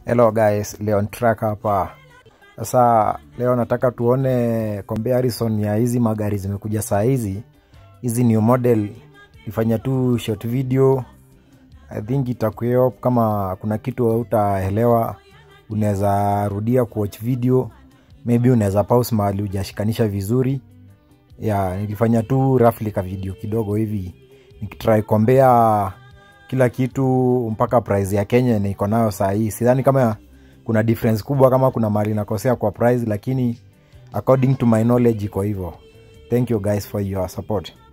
Hello guys, Leon Track hapa. Sasa leo nataka tuone comparison ya hizi magari zimekuja saa hizi. Hizi new model nifanya tu short video. I think itakuwa kama kuna kitu hautaelewa, unaweza rudia kuwatch video, maybe unaweza pause mahali hujashikanisha vizuri. Ya, nilifanya tu roughly ka video kidogo hivi nikitry compare kila kitu mpaka price ya Kenya na iko nayo saa hii. Sidhani kama kuna difference kubwa, kama kuna mali nakosea kwa price, lakini according to my knowledge iko hivyo. Thank you guys for your support.